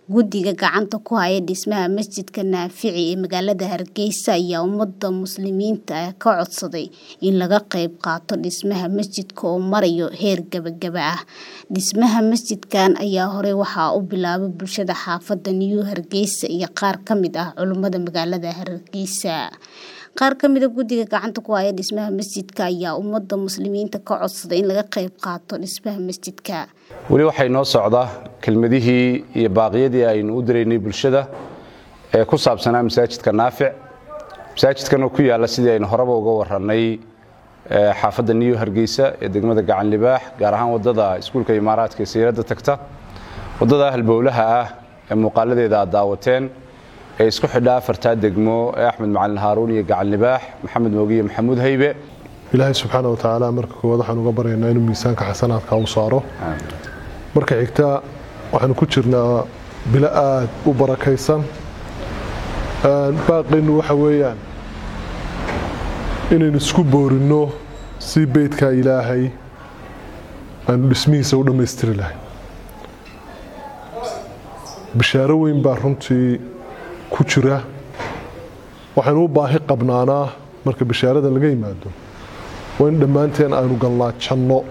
Guddiga gacanta ku haya dhismaha masjidka Naafici ee magaalada Hargeysa ayaa ummadda muslimiinta ah ka codsaday in laga qayb qaato dhismaha masjidka oo maraya heer gabagaba ah. Dhismaha masjidkan ayaa hore waxaa u bilaabay bulshada xaafadda New Hargeysa iyo qaar ka mid ah culimada magaalada Hargeysa. Qaar ka mid ah guddiga gacanta ku haya dhismaha masjidka ayaa ummadda muslimiinta ka codsaday in laga qayb qaato dhismaha masjidka. weli waxaa inoo socda kelmadihii iyo baaqyadii aynu u diraynay bulshada ee ku saabsanaa masaajidka naafic masaajidkan oo ku yaalla sidii aynu horeba uga warannay xaafadda new hargeysa ee degmada gacan libaax gaar ahaan waddada iskuulka imaaraadka ee sayradda tagta waddada halbowlaha ah ee muuqaaladeeda aad daawateen ee isku xidha afartaa degmo ee axmed macalin haaruun iyo gacan libaax maxamed moogiye maxamuud haybe ilaahay subxaana watacaala marka koowaad waxaan uga baryaynaa inuu miisaanka xasanaadka u saaro marka xigta waxaanu ku jirnaa bilo aad u barakaysan baaqaynu waxa weeyaan inaynu isku boorinno si beydka ilaahay aanu dhismihiisa u dhammaystiri lahay bishaaro weyn baa runtii ku jira waxaynu u baahi qabnaanaa marka bishaarada laga yimaado waa in dhammaanteen aynu gallaajanno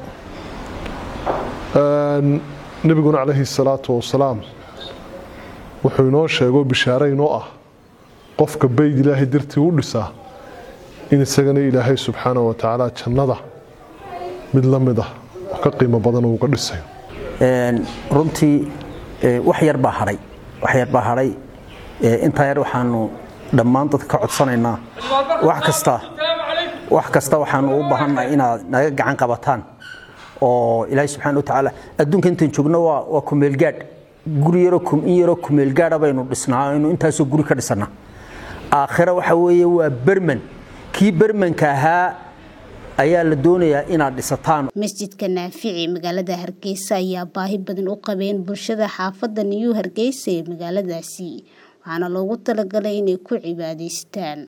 nebiguna calayhi salaatu wasalaam wuxuu inoo sheego bishaare inoo ah qofka bayd ilaahay dartii u dhisaa in isagana ilaahay subxaana wa tacaala jannada mid la mid ah oo ka qiimo badan uu uga dhisayo runtii wax yar baa hadhay wax yar baa hadhay intaa yar waxaanu dhammaan dadka ka codsanaynaa wax kasta wax kasta waxaanu u baahannahay inaad naga gacan qabataan oo ilaahay subxaana watacaala adduunka intaan joogno waa waa kumeelgaadh guri yaroo in yaroo kumeelgaadha baynu dhisnaa aynu intaasoo guri ka dhisannaa aakhira waxa weeye waa berman kii bermanka ahaa ayaa la doonayaa inaad dhisataan masjidka naafici magaalada hargeysa ayaa baahi badan u qabeen bulshada xaafadda new hargeysa ee magaaladaasi waxaana loogu talagalay inay ku cibaadaystaan